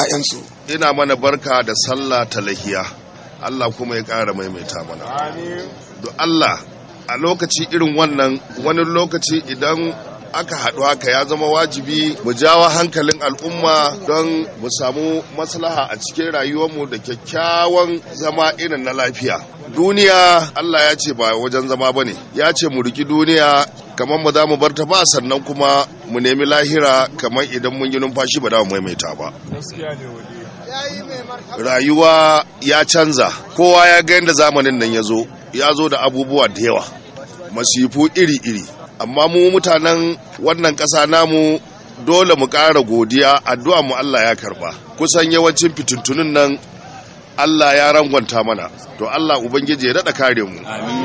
'ya'yansu. ina mana barka da sallah ta lahiya Allah kuma ya ƙara maimaita mana don Allah a lokaci irin wannan wani lokaci idan aka haɗu haka ya zama wajibi mu jawo hankalin al'umma don mu samu maslaha a cikin rayuwarmu da kyakkyawan zama irin na lafiya duniya Allah ya ce ba wajen zama ba ne ya ce mu riki duniya kamar ba za mu bar ta ba sannan kuma mu nemi lahira kamar idan mun yi numfashi ba za mu maimaita ba rayuwa ya canza kowa ya ga yadda zamanin nan ya zo ya zo da abubuwa da yawa masifu iri-iri amma mu mutanen wannan ƙasa namu dole mu ƙara godiya addu'a mu Allah ya karba kusan yawancin fitintunin nan Allah ya rangwanta mana to Allah ubangiji ya daɗa kare mu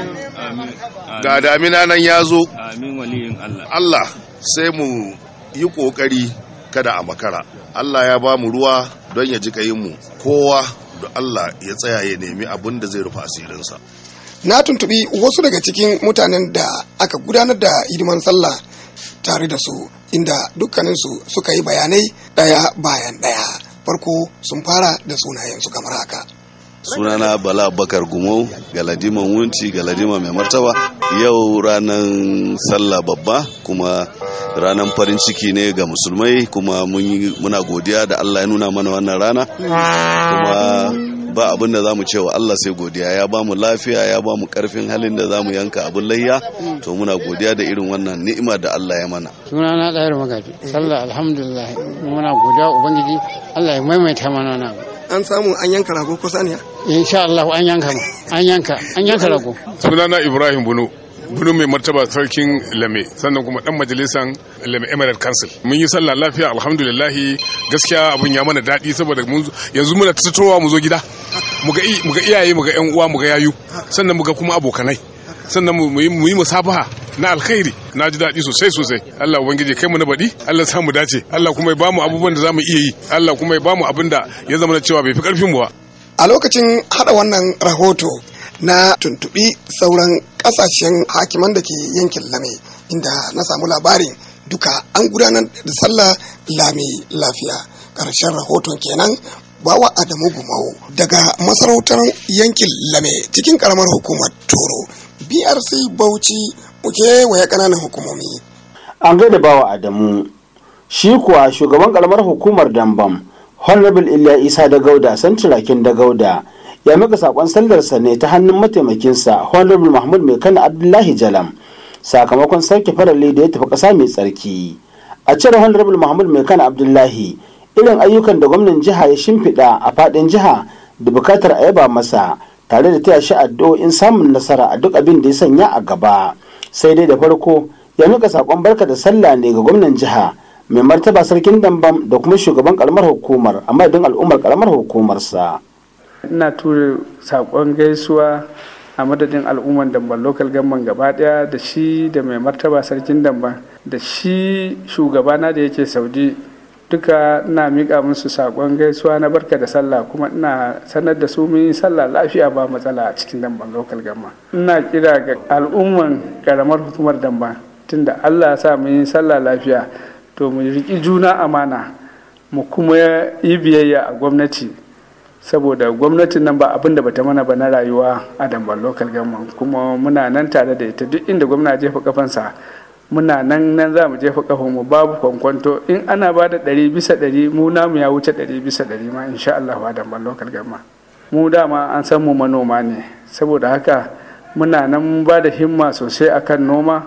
ga damina nan ya zo Allah sai mu yi ƙoƙari kada a makara Allah ya ba mu ruwa don ya ji mu kowa da Allah ya tsaya ya nemi abin da zai rufe asirinsa Na tuntubi wasu daga cikin mutanen da aka gudanar da hidiman sallah tare da su inda dukkaninsu suka yi bayanai ɗaya bayan ɗaya. Farko sun fara da sunayensu kamar haka. sunana bala bakar gumau galadiman wunci galadima mai martaba yau ranar sallah babba kuma ranar farin ciki ne ga musulmai kuma muna godiya da allah ya nuna mana wannan rana kuma ba abin da za mu cewa allah sai godiya ya ba mu lafiya ya ba mu karfin halin da za mu yanka abin layya to muna godiya da irin wannan ni'ima da allah ya mana sunana ɗayar magaji sallah alhamdulillah muna godiya ubangiji allah ya maimaita mana na An samu an yanka rago ko saniya? insha Allah an yanka ma an yanka an yanka rago sunana ibrahim bunu bunu mai martaba sarkin lame sannan kuma dan majalisan lame emirate council mun yi sallah lafiya alhamdulillah gaskiya abun ya mana daɗi saboda yanzu muna tattauwa mu zo gida muga iyaye muga yan uwa muga yayu sannan muga kuma abokanai sannan mu yi musabaha na alkhairi na ji daɗi sosai sosai Allah ubangiji kai mu na baɗi Allah sa mu dace Allah kuma ya bamu abubuwan da za mu iya yi Allah kuma ya bamu abin da ya zama cewa bai fi ƙarfin mu ba A lokacin hada wannan rahoto na tuntubi sauran kasashen hakiman da ke yankin lame inda na samu labarin duka an gudanar da sallah lami lafiya ƙarshen rahoton kenan bawa Adamu Gumau daga masarautar yankin lame cikin karamar hukumar Toro BRC Bauchi muke waya ƙananan hukumomi. An gaida bawa Adamu shi kuwa shugaban karamar hukumar Dambam Honorable Iliya Isa da Gauda Santirakin da Gauda ya maka sakon sallarsa ne ta hannun mataimakinsa Honorable Mahmud Mai Kana Abdullahi Jalam sakamakon sarki farali da ya tafi ƙasa mai tsarki. A cire Honorable Mahmud Mai Kana Abdullahi irin ayyukan da gwamnan jiha ya shimfiɗa a faɗin jiha da bukatar a yaba masa tare da taya shi addu'o'in samun nasara a duk abin da ya sanya a gaba sai dai da farko ya mika sakon barka da sallah ne ga gwamnan jiha mai martaba sarkin dambam da kuma shugaban karamar hukumar a madadin al'ummar karamar hukumarsa ina tura sakon gaisuwa a madadin al'ummar damban local government gaba daya da shi da mai martaba sarkin damban da shi shugabana da yake saudi duka ina miƙa musu saƙon gaisuwa na barka da sallah kuma ina sanar da su mun yi sallah lafiya ba matsala a cikin damban local gamma ina kira ga al'umman karamar hukumar damban tunda allah ya sa mun yi sallah lafiya to mu riƙi juna amana mu kuma yi biyayya a gwamnati saboda gwamnatin nan ba abin da bata mana ba na rayuwa a damban local gamma kuma muna nan tare da ita duk inda gwamna jefa kafansa muna nan nan za mu jefa mu babu kwankwanto in ana ba da ɗari bisa ɗari mu namu ya wuce ɗari bisa ɗari ma insha Allah ba da lokal gama mu dama an san mu manoma ne saboda haka muna nan ba da himma sosai akan noma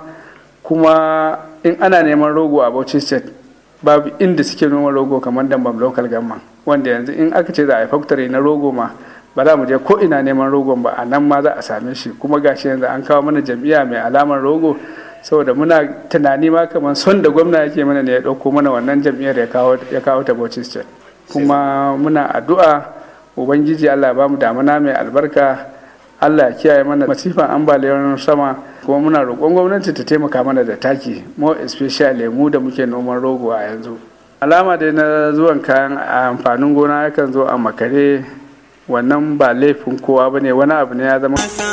kuma in ana neman rogo a Bauchi state babu inda suke noma rogo kamar dambam local gama wanda yanzu in aka ce za a yi factory na rogo ma ba za mu je ko ina neman rogon ba a nan ma za a same shi kuma gashi yanzu an kawo mana jam'iyya mai alamar rogo saboda muna tunani ma kamar son da gwamna yake mana ne ya ɗauko mana wannan jam'iyyar ya kawo ta Bauchi State kuma muna addu'a ubangiji Allah ya bamu damuna mai albarka Allah ya kiyaye mana masifan ambaliyar sama kuma muna roƙon gwamnati ta taimaka mana da taki more especially mu da muke noman rogo a yanzu alama dai na zuwan kayan amfanin gona yakan zo a makare wannan ba laifin kowa bane wani abu ne ya zama